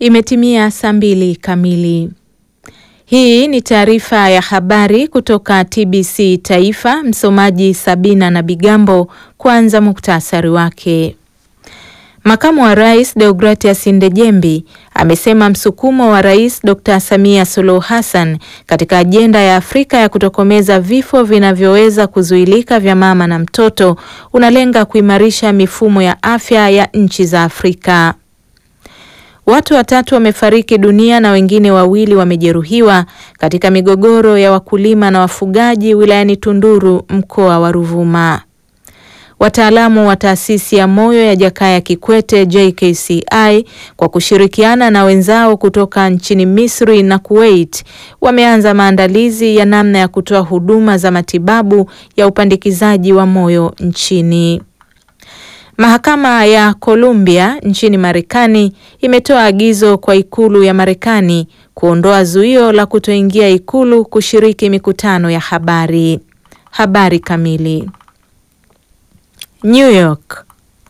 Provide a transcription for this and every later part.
Imetimia saa mbili kamili. Hii ni taarifa ya habari kutoka TBC Taifa. Msomaji Sabina na Bigambo. Kwanza muktasari wake. Makamu wa Rais Deogratias Ndejembi amesema msukumo wa Rais Dr. Samia Suluhu Hassan katika ajenda ya Afrika ya kutokomeza vifo vinavyoweza kuzuilika vya mama na mtoto unalenga kuimarisha mifumo ya afya ya nchi za Afrika. Watu watatu wamefariki dunia na wengine wawili wamejeruhiwa katika migogoro ya wakulima na wafugaji wilayani Tunduru mkoa wa Ruvuma. Wataalamu wa taasisi ya moyo ya Jakaya Kikwete JKCI kwa kushirikiana na wenzao kutoka nchini Misri na Kuwait wameanza maandalizi ya namna ya kutoa huduma za matibabu ya upandikizaji wa moyo nchini. Mahakama ya Columbia nchini Marekani imetoa agizo kwa ikulu ya Marekani kuondoa zuio la kutoingia ikulu kushiriki mikutano ya habari. Habari kamili. New York.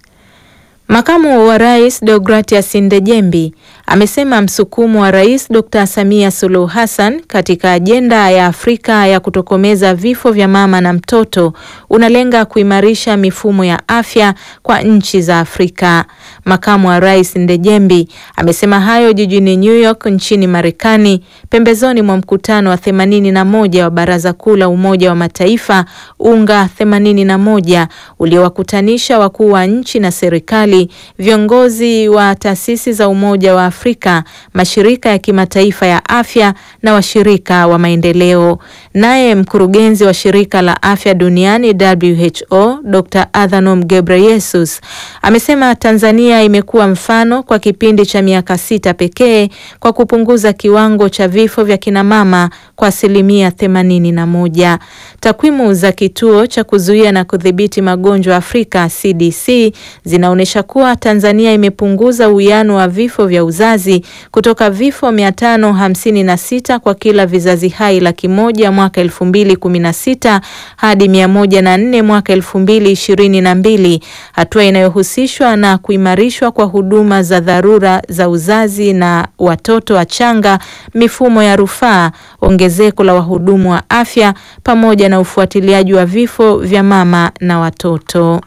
Makamu wa Rais Deogratias Ndejembi amesema msukumo wa Rais Dr. Samia Suluhu Hassan katika ajenda ya Afrika ya kutokomeza vifo vya mama na mtoto unalenga kuimarisha mifumo ya afya kwa nchi za Afrika. Makamu wa Rais Ndejembi amesema hayo jijini New York nchini Marekani pembezoni mwa mkutano wa 81 wa Baraza Kuu la Umoja wa Mataifa UNGA 81 uliowakutanisha wakuu wa nchi na serikali, viongozi wa taasisi za Umoja wa Afrika, mashirika ya kimataifa ya afya na washirika wa maendeleo. Naye mkurugenzi wa Shirika la Afya Duniani WHO, Dr. Adhanom Ghebreyesus amesema Tanzania imekuwa mfano kwa kipindi cha miaka sita pekee kwa kupunguza kiwango cha vifo vya kinamama kwa asilimia themanini na moja. Takwimu za kituo cha kuzuia na kudhibiti magonjwa Afrika CDC zinaonyesha kuwa Tanzania imepunguza uwiano wa vifo vya uzazi kutoka vifo mia tano hamsini na sita kwa kila vizazi hai laki moja mwaka elfu mbili kumi na sita hadi mia moja na nne mwaka elfu mbili ishirini na mbili, hatua inayohusishwa na kuimarishwa kwa huduma za dharura za uzazi na watoto wachanga, mifumo ya rufaa, ongezeko la wahudumu wa afya pamoja na ufuatiliaji wa vifo vya mama na watoto.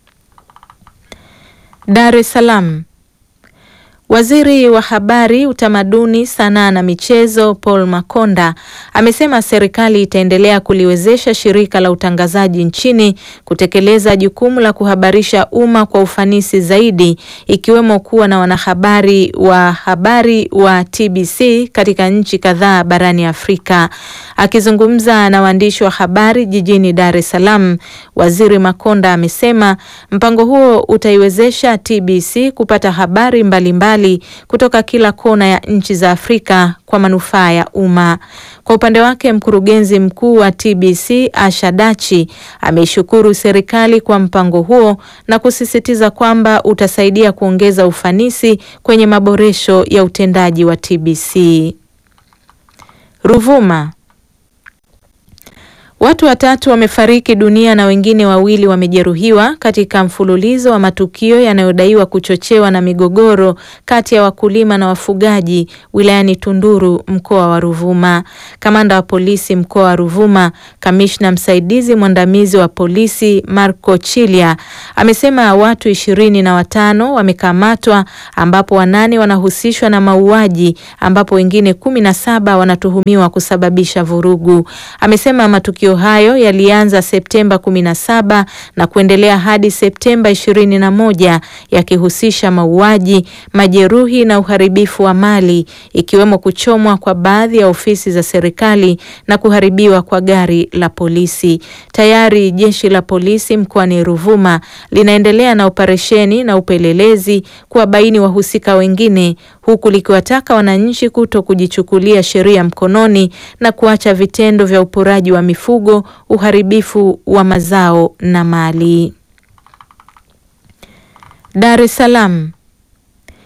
Dar es Salaam. Waziri wa Habari, Utamaduni, Sanaa na Michezo Paul Makonda amesema serikali itaendelea kuliwezesha shirika la utangazaji nchini kutekeleza jukumu la kuhabarisha umma kwa ufanisi zaidi ikiwemo kuwa na wanahabari wa habari wa TBC katika nchi kadhaa barani Afrika. Akizungumza na waandishi wa habari jijini Dar es Salaam, Waziri Makonda amesema mpango huo utaiwezesha TBC kupata habari mbalimbali kutoka kila kona ya nchi za Afrika kwa manufaa ya umma. Kwa upande wake, mkurugenzi mkuu wa TBC Asha Dachi ameishukuru serikali kwa mpango huo na kusisitiza kwamba utasaidia kuongeza ufanisi kwenye maboresho ya utendaji wa TBC. Ruvuma. Watu watatu wamefariki dunia na wengine wawili wamejeruhiwa katika mfululizo wa matukio yanayodaiwa kuchochewa na migogoro kati ya wakulima na wafugaji wilayani Tunduru mkoa wa Ruvuma. Kamanda wa polisi mkoa wa Ruvuma, kamishna msaidizi mwandamizi wa polisi Marco Chilia amesema watu ishirini na watano wamekamatwa ambapo wanane wanahusishwa na mauaji ambapo wengine kumi na saba wanatuhumiwa kusababisha vurugu. Amesema matukio hayo yalianza Septemba 17 na kuendelea hadi Septemba 21 yakihusisha mauaji, majeruhi na uharibifu wa mali ikiwemo kuchomwa kwa baadhi ya ofisi za serikali na kuharibiwa kwa gari la polisi. Tayari jeshi la polisi mkoani Ruvuma linaendelea na operesheni na upelelezi kuwabaini wahusika wengine huku likiwataka wananchi kuto kujichukulia sheria mkononi na kuacha vitendo vya uporaji wa mifugo, uharibifu wa mazao na mali. Dar es Salaam.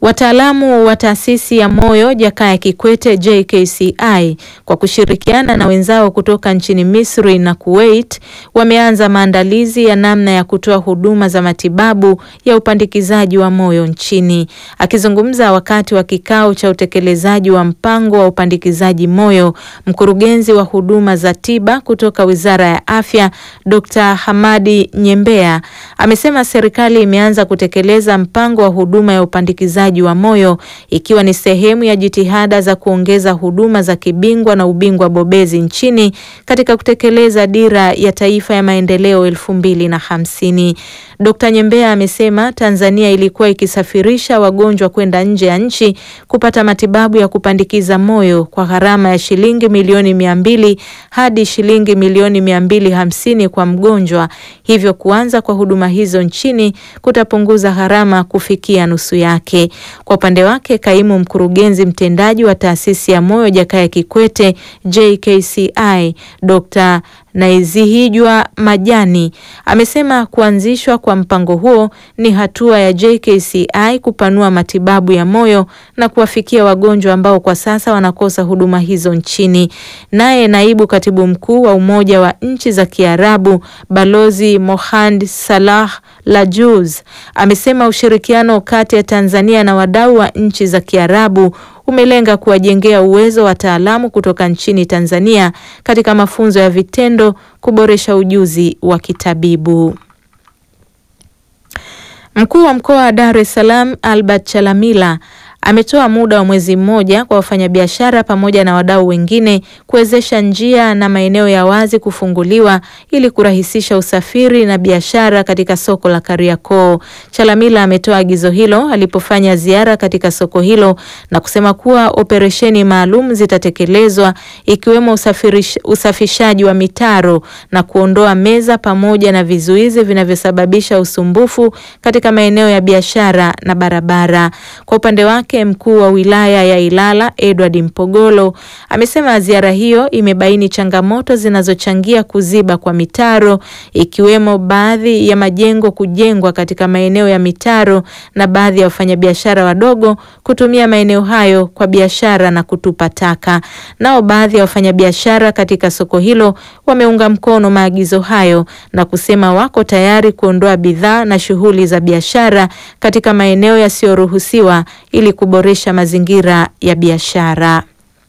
Wataalamu wa taasisi ya moyo Jakaya Kikwete JKCI kwa kushirikiana na wenzao kutoka nchini Misri na Kuwait wameanza maandalizi ya namna ya kutoa huduma za matibabu ya upandikizaji wa moyo nchini. Akizungumza wakati wa kikao cha utekelezaji wa mpango wa upandikizaji moyo, mkurugenzi wa huduma za tiba kutoka Wizara ya Afya Dr. Hamadi Nyembea amesema serikali imeanza kutekeleza mpango wa huduma ya upandikizaji wa moyo ikiwa ni sehemu ya jitihada za kuongeza huduma za kibingwa na ubingwa bobezi nchini katika kutekeleza dira ya taifa ya maendeleo elfu mbili na hamsini. Dkt. Nyembea amesema Tanzania ilikuwa ikisafirisha wagonjwa kwenda nje ya nchi kupata matibabu ya kupandikiza moyo kwa gharama ya shilingi milioni mia mbili hadi shilingi milioni mia mbili hamsini kwa mgonjwa, hivyo kuanza kwa huduma hizo nchini kutapunguza gharama kufikia nusu yake. Kwa upande wake, kaimu mkurugenzi mtendaji wa taasisi ya moyo Jakaya Kikwete JKCI Dr. Naizihijwa Majani amesema kuanzishwa kwa mpango huo ni hatua ya JKCI kupanua matibabu ya moyo na kuwafikia wagonjwa ambao kwa sasa wanakosa huduma hizo nchini. Naye naibu katibu mkuu wa Umoja wa Nchi za Kiarabu Balozi Mohand Salah Lajuz amesema ushirikiano kati ya Tanzania na wadau wa nchi za Kiarabu umelenga kuwajengea uwezo wataalamu kutoka nchini Tanzania katika mafunzo ya vitendo, kuboresha ujuzi wa kitabibu. Mkuu wa mkoa wa Dar es Salaam Albert Chalamila ametoa muda wa mwezi mmoja kwa wafanyabiashara pamoja na wadau wengine kuwezesha njia na maeneo ya wazi kufunguliwa ili kurahisisha usafiri na biashara katika soko la Kariakoo. Chalamila ametoa agizo hilo alipofanya ziara katika soko hilo na kusema kuwa operesheni maalum zitatekelezwa ikiwemo usafishaji wa mitaro na kuondoa meza pamoja na vizuizi vinavyosababisha usumbufu katika maeneo ya biashara na barabara. Kwa upande wake mkuu wa wilaya ya Ilala Edward Mpogolo amesema ziara hiyo imebaini changamoto zinazochangia kuziba kwa mitaro ikiwemo baadhi ya majengo kujengwa katika maeneo ya mitaro na baadhi ya wafanyabiashara wadogo kutumia maeneo hayo kwa biashara na kutupa taka. Nao baadhi ya wafanyabiashara katika soko hilo wameunga mkono maagizo hayo na kusema wako tayari kuondoa bidhaa na shughuli za biashara katika maeneo yasiyoruhusiwa ili kuboresha mazingira ya biashara.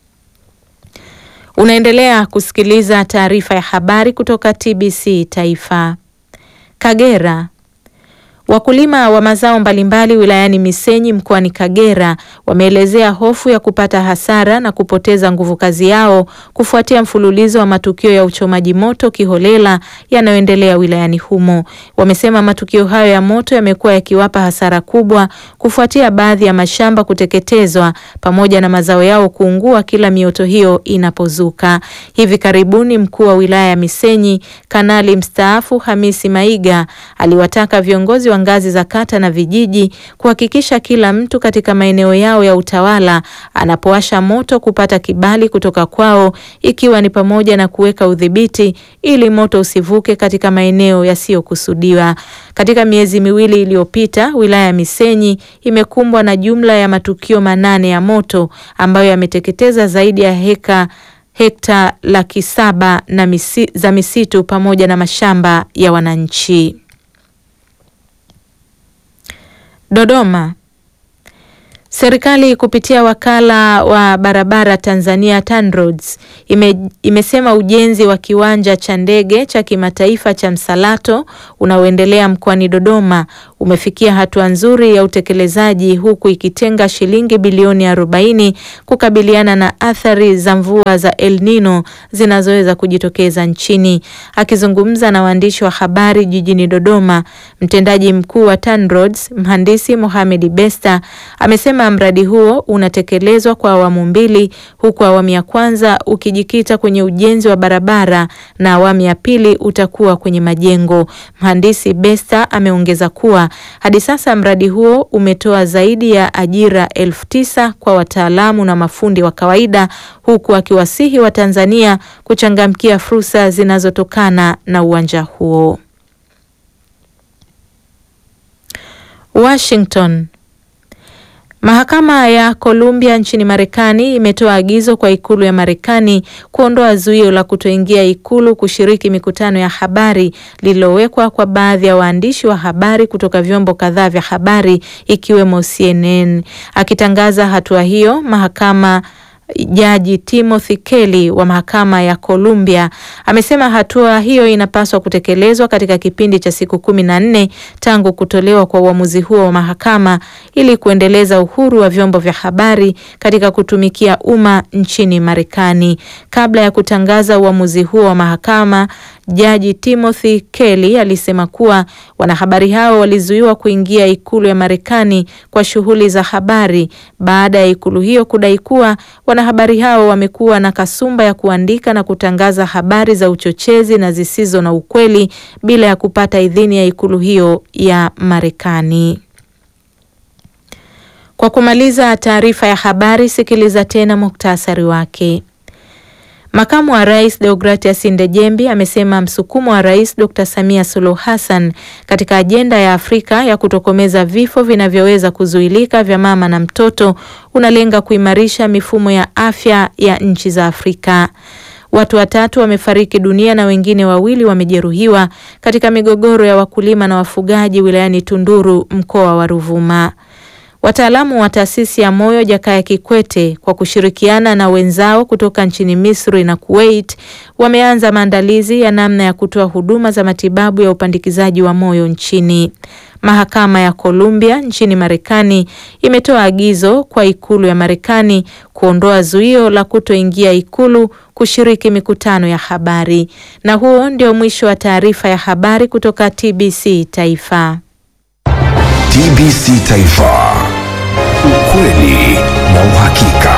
Unaendelea kusikiliza taarifa ya habari kutoka TBC Taifa. Kagera. Wakulima wa mazao mbalimbali wilayani Misenyi mkoani Kagera wameelezea hofu ya kupata hasara na kupoteza nguvu kazi yao kufuatia mfululizo wa matukio ya uchomaji moto kiholela yanayoendelea wilayani humo. Wamesema matukio hayo ya moto yamekuwa yakiwapa hasara kubwa kufuatia baadhi ya mashamba kuteketezwa pamoja na mazao yao kuungua kila mioto hiyo inapozuka. Hivi karibuni mkuu wa wilaya ya Misenyi Kanali mstaafu Hamisi Maiga aliwataka viongozi wa ngazi za kata na vijiji kuhakikisha kila mtu katika maeneo yao ya utawala anapowasha moto kupata kibali kutoka kwao ikiwa ni pamoja na kuweka udhibiti ili moto usivuke katika maeneo yasiyokusudiwa. Katika miezi miwili iliyopita, wilaya ya Misenyi imekumbwa na jumla ya matukio manane ya moto ambayo yameteketeza zaidi ya heka hekta laki saba na misi, za misitu pamoja na mashamba ya wananchi. Dodoma. Serikali kupitia wakala wa barabara Tanzania TANROADS ime, imesema ujenzi wa kiwanja cha ndege cha kimataifa cha Msalato unaoendelea mkoani Dodoma umefikia hatua nzuri ya utekelezaji huku ikitenga shilingi bilioni 40 kukabiliana na athari za mvua za El Nino zinazoweza kujitokeza nchini. Akizungumza na waandishi wa habari jijini Dodoma, mtendaji mkuu wa TANROADS mhandisi Mohamed Besta amesema mradi huo unatekelezwa kwa awamu mbili huku awamu ya kwanza ukijikita kwenye ujenzi wa barabara na awamu ya pili utakuwa kwenye majengo. Mhandisi Besta ameongeza kuwa hadi sasa mradi huo umetoa zaidi ya ajira elfu tisa kwa wataalamu na mafundi wa kawaida huku akiwasihi Watanzania kuchangamkia fursa zinazotokana na uwanja huo. Washington. Mahakama ya Columbia nchini Marekani imetoa agizo kwa ikulu ya Marekani kuondoa zuio la kutoingia ikulu kushiriki mikutano ya habari lililowekwa kwa baadhi ya waandishi wa habari kutoka vyombo kadhaa vya habari ikiwemo CNN. Akitangaza hatua hiyo, mahakama Jaji Timothy Kelly wa mahakama ya Columbia amesema hatua hiyo inapaswa kutekelezwa katika kipindi cha siku kumi na nne tangu kutolewa kwa uamuzi huo wa mahakama ili kuendeleza uhuru wa vyombo vya habari katika kutumikia umma nchini Marekani. Kabla ya kutangaza uamuzi huo wa mahakama, Jaji Timothy Kelly alisema kuwa wanahabari hao walizuiwa kuingia ikulu ya Marekani kwa shughuli za habari baada ya ikulu hiyo kudai kuwa wanahabari hao wamekuwa na kasumba ya kuandika na kutangaza habari za uchochezi na zisizo na ukweli bila ya kupata idhini ya ikulu hiyo ya Marekani. Kwa kumaliza taarifa ya habari, sikiliza tena muktasari wake. Makamu wa Rais Deogratias Ndejembi amesema msukumo wa Rais Dr. Samia Suluhu Hassan katika ajenda ya Afrika ya kutokomeza vifo vinavyoweza kuzuilika vya mama na mtoto unalenga kuimarisha mifumo ya afya ya nchi za Afrika. Watu watatu wamefariki dunia na wengine wawili wamejeruhiwa katika migogoro ya wakulima na wafugaji wilayani Tunduru mkoa wa Ruvuma. Wataalamu wa taasisi ya moyo Jakaya Kikwete kwa kushirikiana na wenzao kutoka nchini Misri na Kuwait wameanza maandalizi ya namna ya kutoa huduma za matibabu ya upandikizaji wa moyo nchini. Mahakama ya Columbia nchini Marekani imetoa agizo kwa ikulu ya Marekani kuondoa zuio la kutoingia ikulu kushiriki mikutano ya habari. Na huo ndio mwisho wa taarifa ya habari kutoka TBC Taifa. TBC Taifa. Ukweli na uhakika.